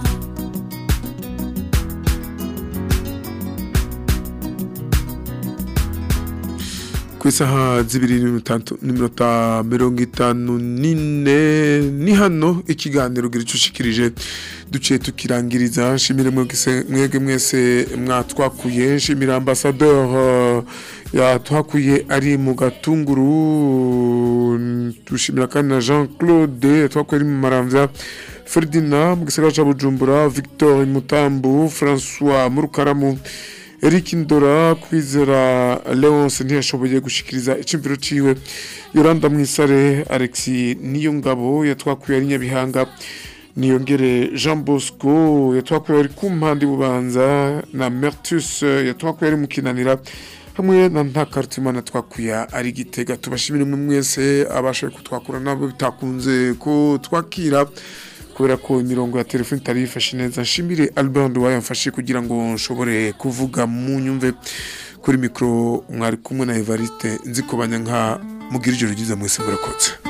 ku isaha zibiri n'iminota- n'iminota mirongo itanu n'ine ni hano ikiganiro gira ico ushikirije duciye tukirangiriza nshimire mwese mwege mwese mwatwakuye nshimire ambassadeur uh, yatwakuye ari mu gatunguru dushimira kandi na Jean Claude yatwakuye ari mu maramvya Ferdinand mu gisagara ca Bujumbura Victor Mutambu François Murukaramu Eric Ndora kwizera Leonce ntiyashoboye gushikiriza icimviro ciwe Yolanda Mwisare Alexis Niyongabo yatwakuye ari Nyabihanga niyongere Jean Bosco yatwakuye ari kumpandi bubanza na Mertus yatwakuye ari mukinanira hamwe na Ntakarutimana twakuye ari gitega tubashimire mwe mwese abashoboye kutwakura nabo bitakunze ko twakira kubera ko imirongo ya telefone itari yifashe neza nshimire Albert Nduwayo yamfashe kugira ngo nshobore kuvuga mu nyumve kuri mikoro mwari kumwe na Evariste nzi ko banyanka mugira ijoro ryiza mwese murakoze